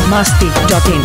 biharmasti.in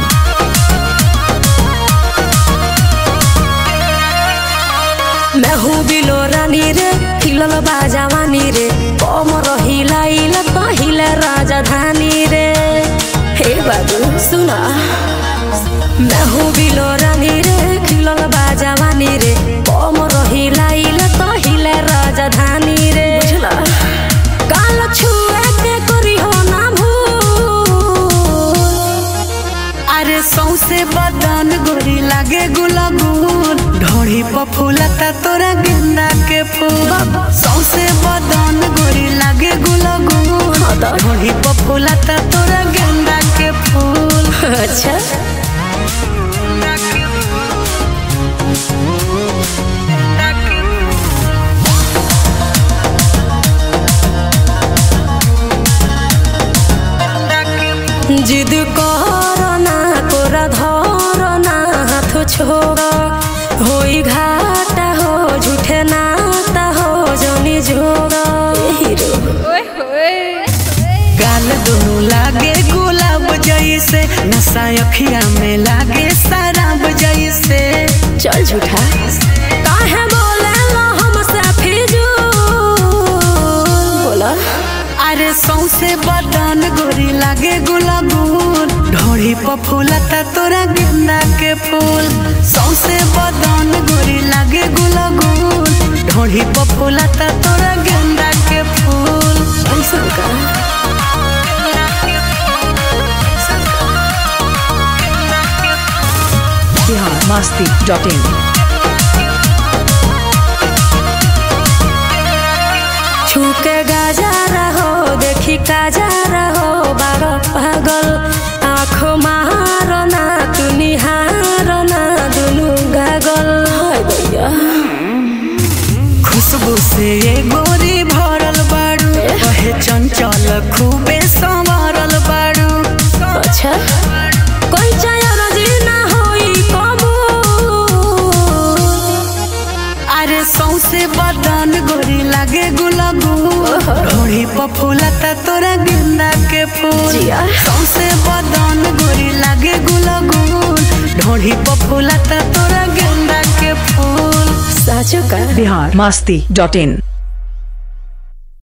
मैं हूँ बिलो रानी रे हिलल बाजावानी रे कमर हिलाइल तो हिले राजधानी रे हे बाबू सुना मैं हूँ बिलो रानी रे हिलल बाजावानी रे कमर हिलाइल तो हिले राजधानी रे बुझला काल छुए के करी हो ना भूल अरे सौसे बदन गोरी लागे गुलाबूल ढोड़ी पर फूलता तोरा गेंदा के फूल सौसे बदन गोरी लागे गुलाबूल ढोड़ी पर फूलता तोरा गेंदा के फूल अच्छा जिद करना तोरा धरना हाथ छोड़ होई घाटा हो झूठे नाता हो जनी जोड़ हीरो गाल दोनों लागे गुलाब जैसे नशा अखिया में लागे शराब जैसे चल झूठा काहे बोले हमसे फिजूल बोला अरे सौसे बदन गोरी लागे गुलाबूल ढोड़ी पर फूलता तोरा गेंदा के फूल सौसे बदन गोरी लागे गुलाबूल ढोड़ी पर फूलता तोरा गेंदा के फूल ऐसा का biharmasti.in छूके गाजा रहो देखी काजा रहो बारो पागल आँखो मारो ना तू निहारो ना दुनु गागल हाय भैया खुशबू से ये गोरी भरल बाड़ू कहे चंचल खूबे संवरल बाड़ू अच्छा कोई चाय राजी ना होई कबूल अरे सौसे बदन गोरी लागे गुलाबूल ढोड़ी पर फूलता तोरा गेंदा के फूल जिया। सौसे बदन गोरी लागे गुलाबूल ढोड़ी पर फूलता तोरा गेंदा के फूल साचो का biharmasti.in